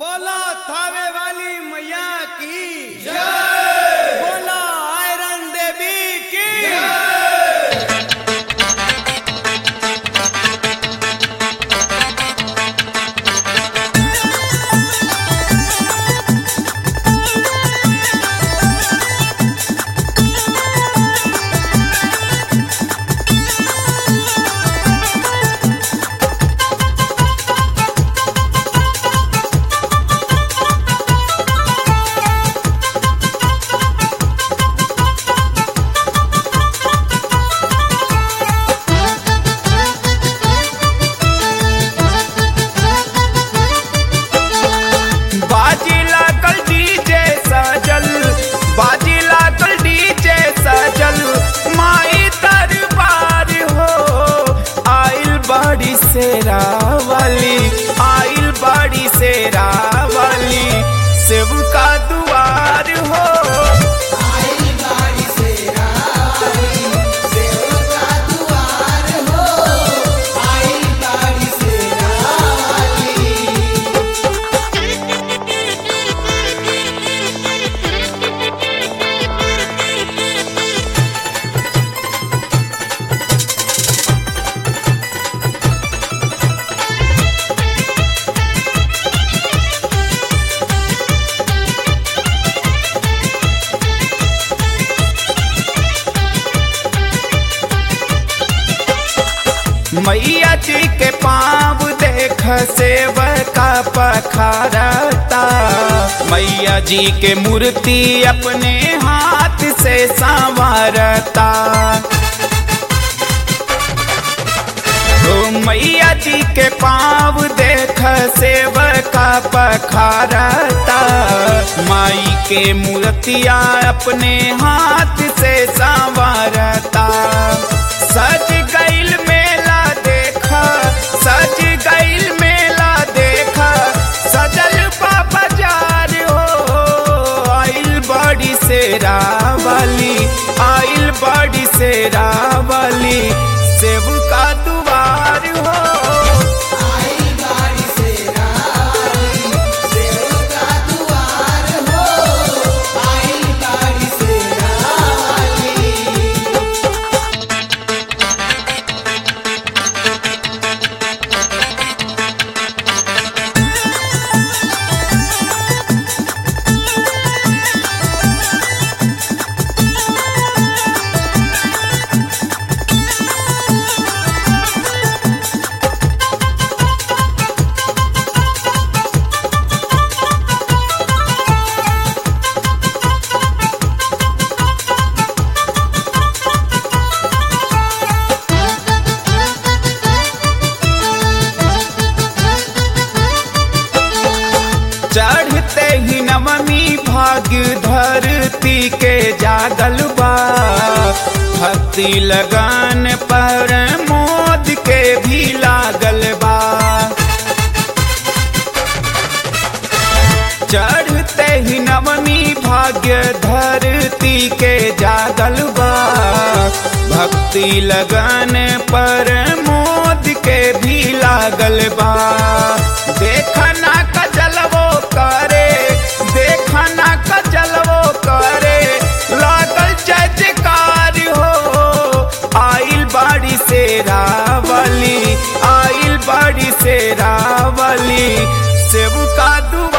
बोला थावे वाली मैया की जय बोला आयरन देवी की बाजी लागल डीजे सजल बाजी लागल डीजे सजल माई दरबार हो आइल बड़ी शेरा वाली आइल बड़ी शेरा वाली सेव का दुआर हो मैया जी के पाँव देख सेव का पखारता मैया जी के मूर्ति अपने हाथ से संवारता ओ मैया जी के पाँव देख सेव का पखारता माई के मूर्तिया अपने हाथ से संवारता सज गईल मेला देखा सज गईल मेला देखा सजल बा बाजार हो आइल बड़ी शेरा वाली आइल बड़ी शेरा वाली सेव का दुआर हो चढ़ते ही नवमी भाग्य धरती के जागल बा भक्ति लगन पर मोद के भी लागल बा चढ़ते ही नवमी भाग्य धरती के जागल बा भक्ति लगन पर मोद के भी लागल बा देखना कजलवो करे देखना कजलवो करे लागल जयकार हो आइल बाड़ी से रावली आइल बाड़ी से रावली सेव का दु